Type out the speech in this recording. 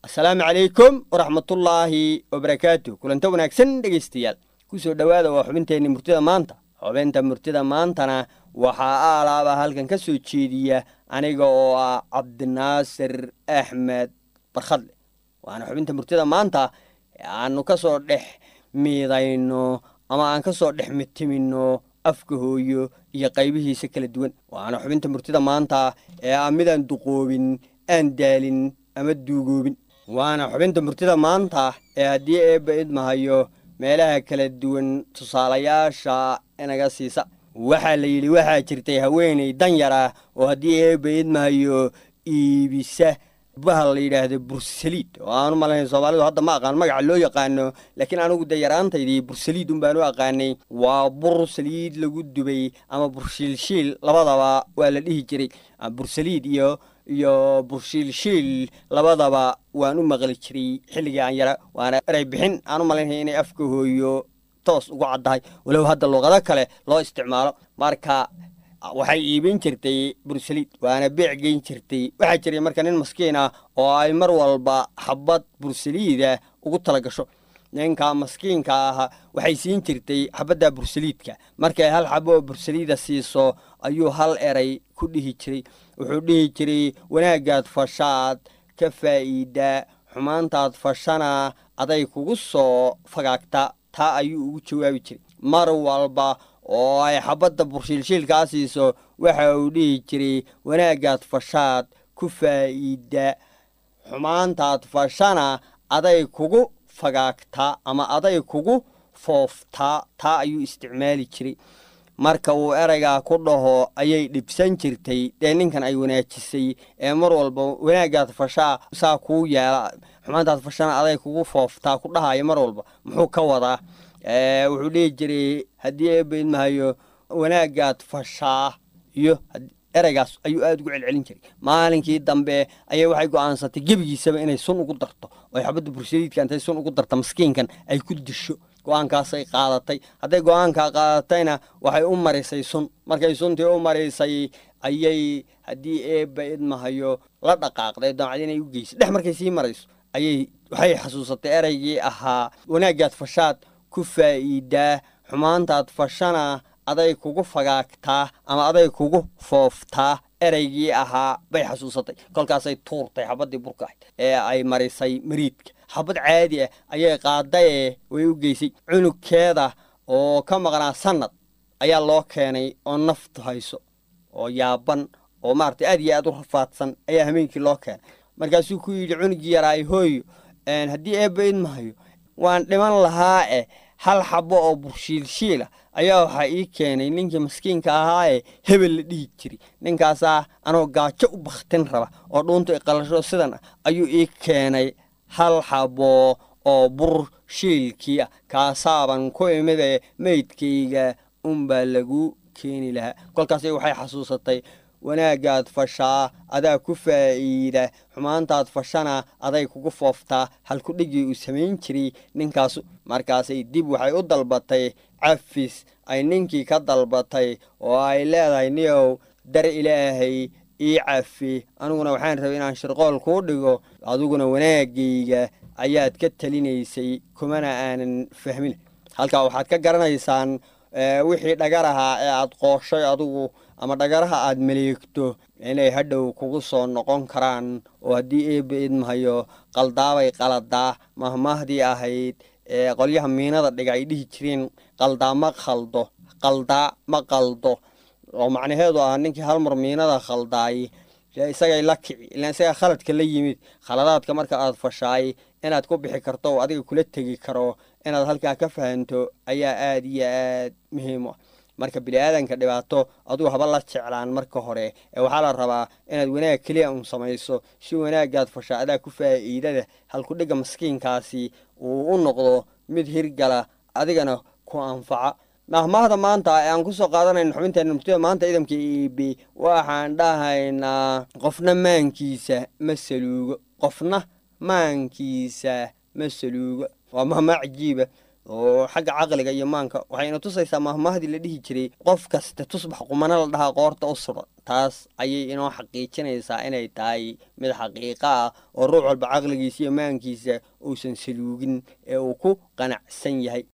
asalaamu calaykum waraxmatullaahi wabarakaatu kulanta wanaagsan dhegaystayaal kusoo dhowaada waa xubinteenni murtida maanta xubinta murtida maantana waxaa aalaaba halkan ka soo jeediya aniga oo ah cabdinaasir axmed barkhadle waana xubinta murtida maanta aanu ka soo dhex miidayno ama aan ka soo dhex mitimino afka hooyo iyo qaybihiisa kala duwan waana xubinta murtida maanta ee ah midaan duqoobin aan daalin ama duugoobin waana xubinta murtida maanta ee haddii eebba idmahayo meelaha kala duwan tusaalayaasha inaga siisa waxaa la yidhi waxaa jirtay haweeney danyar ah oo haddii eebba idmahayo iibisa bahal la yidhaahdo bursaliid oo aanu malayn soomaalidu hadda ma aqaan magaca loo yaqaano laakiin anigu dee yaraantaydii bursaliid un baan u aqaanay waa bur saliid lagu dubay ama burshiilshiil labadaba waa la dhihi jiray bursaliid iyo iyo burshiilshiil labadaba waan u maqli jiray xilligii aan yara waana erey bixin aan u malaynaya inay afka hooyo toos ugu caddahay walow hadda luqado kale loo isticmaalo marka waxay iibin jirtay bursaliid waana beec geyn jirtay waxaa jiray marka nin maskiin ah oo ay mar walba xabad bursaliida ugu tala gasho ninka maskiinka ah waxay siin jirtay xabadda bursaliidka markay hal xabo oo bursaliida siiso ayuu hal eray ku dhihi jiray wuxuu dhihi jiray wanaagaad fashaad ka faa'iida xumaantaad fashana aday kugu soo fagaagta taa ayuu ugu jawaabi jiray mar walba oo ay xabadda burshiilshiilkaa siiso waxa uu dhihi jiray wanaagaad fashaad ku faa'iida xumaantaad fashana aday kugu fagaagtaa ama aday kugu fooftaa taa ayuu isticmaali jiray marka uu ereygaa ku dhaho ayay dhibsan jirtay dee ninkan ay wanaajisay ee mar walba wanaagaad fashaa saa kuu yeela xumaantaad fashana aday kugu fooftaa ku dhahaya mar walba muxuu ka wadaa wuxuu dhihi jiray haddii eebba idmahayo wanaagaad fashaa iyo ereygaas ayuu aada ugu celcelin jiray maalinkii dambe ayay waxay go-aansatay gebigiisaba inay sun ugu darto oo xabadda bursaliidka intay sun ugu darta maskiinkan ay ku disho go-aankaasay qaadatay hadday go-aankaa qaadatayna waxay u marisay sun markay suntii u marisay ayay haddii eebba idmahayo la dhaqaaqday daacad inay u geysay dhex markay sii marayso ayay waxay xasuusatay ereygii ahaa wanaagaad fashaad ku faa'iidaa xumaantaad fashana aday kugu fagaagtaa ama aday kugu fooftaa ereygii ahaa bay xasuusatay kolkaasay tuurtay xabaddii burka ahayd ee ay marisay mariidka xabad caadi ah ayay qaadaye way u geysay cunugkeeda oo ka maqnaa sanad ayaa loo keenay oo naftu hayso oo yaaban oo maaragtay aad iyo aad u rafaadsan ayaa hameenkii loo keenay markaasuu ku yidhi cunugii yaraay hooyo haddii eebba idmahayo waan dhiman lahaa eh hal xabo oo burshiilshiila ayaa waxaa ii keenay ninkii maskiinka ahaayee hebel la dhihi jiray ninkaasaa anoo gaajo u bakhtin raba oo dhuunta iqalasho sidan ah ayuu ii keenay hal xabo oo burshiilkii ah kaasaaban ku imide meydkayga unbaa lagu keeni lahaa kolkaasay waxay xasuusatay wanaagaad fashaa adaa ku faa'iida xumaantaad fashana aday kugu fooftaa halkudhigii uu samayn jiray ninkaasu markaasay dib waxay u dalbatay cafis ay ninkii ka dalbatay oo ay leedahay niyow dar ilaahay ii cafi aniguna waxaan rabay inaan shirqool kuu dhigo adiguna wanaagayga ayaad ka talinaysay kumana aanan fahmin halkaa waxaad ka garanaysaan wixii dhagar ahaa ee aad qooshay adigu ama dhagaraha aad maleegto inay hadhow kugu soo noqon karaan oo haddii eebba idmahayo qaldaabay qaladaa mahmaahdii ahayd ee qolyaha miinada dhiga ay dhihi jireen qaldaa ma khaldo qaldaa ma qaldo oo macnaheedu ah ninkii halmar miinada khaldaay isagay la kici ilaan isagaa khaladka la yimid khaladaadka marka aad fashaay inaad ku bixi karto oo adiga kula tegi karo inaad halkaa ka fahanto ayaa aada iyo aad muhiim u ah marka bini-aadanka dhibaato adugu haba la jeclaan marka hore ee waxaa la rabaa inaad wanaag keliya un samayso si wanaagaad fasha adaa ku faa'iidada halkudhigga maskiinkaasi uu u noqdo mid hirgala adigana ku anfaca mahmaahda maanta ee aan kusoo qaadanayno xubinteena murtida maanta ciidamka iibi waxaan dhahaynaa qofna maankiisa ma saluugo qofna maankiisa ma saluugo waa mahmaa cajiiba oo xagga caqliga iyo maanka waxayna tusaysaa mahmahdii la dhihi jiray qof kasta tusbax qumana la dhahaa qoorta u suran taas ayay inoo xaqiijinaysaa inay tahay mid xaqiiqo ah oo ruux walba caqligiisa iyo maankiisa uusan saluugin ee uu ku qanacsan yahay